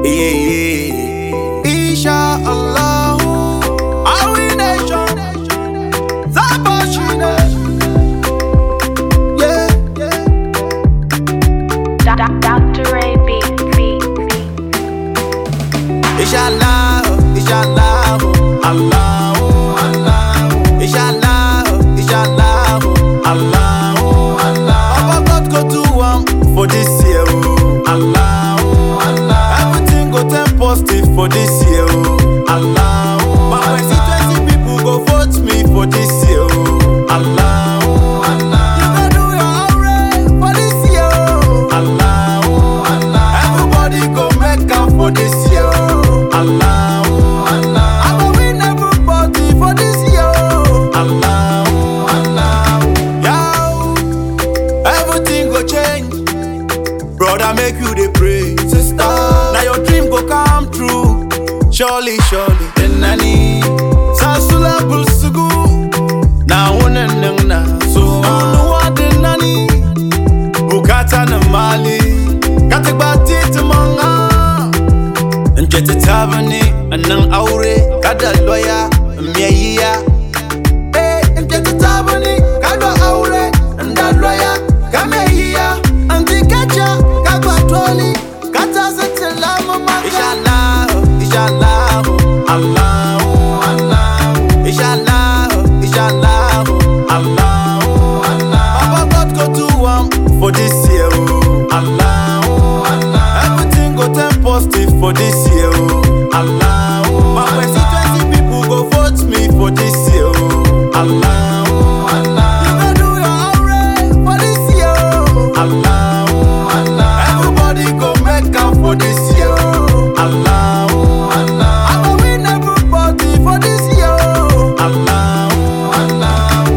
Yeah, yeah. Insha Allah. Our nation. Zabashine. Yeah, yeah. Doc- Dr. Ray B. B. B. Inshallah, inshallah, Allah, Allah. Inshallah, inshallah, Allah, Allah. Papa God go do one for this year, oh. Allah, Allah. Everything go turn positive for this year, oh. Allah, but when see twenty people go vote me for this year, oh. Allah, Allah. You go do your alright for this year, oh. Allah, Allah. Everybody go make am for this year, oh. Allah, Allah. I go win everybody for this year, oh. Allah, Allah. Yo, everything go change. Brother, make you dey pray. Sister, now your dream go come true. Surely, surely. Enani, sasula bulsugu. Na una na so unu wadenani. Bukata na mali, katikba titi manga. Njete tabani, nan aure, kada loya, miyayiya. Eh, njete tabani, kada aure, nda loya, kameyiya. Anti kacha, kagwa toli, kata setela mama. Inshallah, inshallah, Allah, Allah. Inshallah, inshallah, Allah, Allah. Papa God go do one for this year, oh. Allah, Allah. Everything go turn positive for this year, oh. Allah, but when see twenty people go vote me for this year, oh. Allah, Allah. You go do your alright for this year, oh. Allah, Allah. Everybody go make am for this year, oh. Allah, Allah. I go win everybody for this year, oh. Allah, Allah.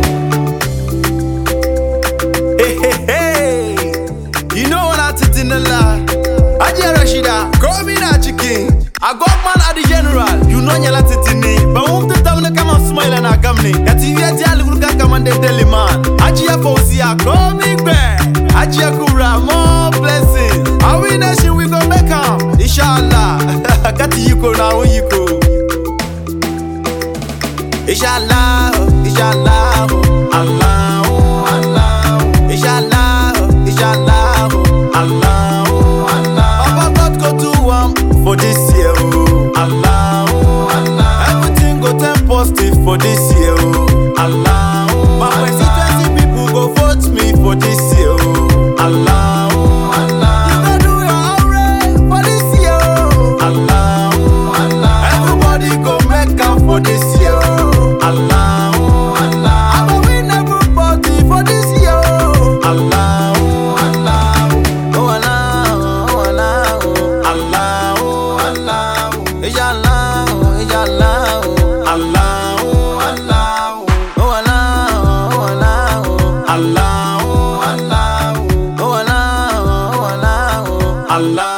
Hey, hey, hey. You know what I did in the lie. I just Rashida, call me not chicken. I got man at the general. You know you're not sitting But won't the town come and smile and I come in. That you get your look come and they tell him man. I just Fosi, I call me back. I just Kura, more blessings. Our nation we go make am. Inshallah. Got you go now, you go. Inshallah, inshallah, Allah, Allah. Inshallah, inshallah, Allah, Allah. Papa God go do one for this year, oh. Allah, Allah. Everything go turn positive for this year, oh. Allah, but when see twenty people go vote me for this year, oh. Allah, Allah. You go do your alright for this year, oh. Allah, Allah. Everybody go make am for this year, oh. Allah, Allah. I go win everybody for this year, oh. Allah, Allah. Oh Allah, oh Allah, oh Allah, oh Allah. Ya Allah, oh Ya Allah, oh Allah, oh Allah. Oh Allah, oh Allah, oh Allah, oh Allah. Oh Allah, oh Allah, oh Allah.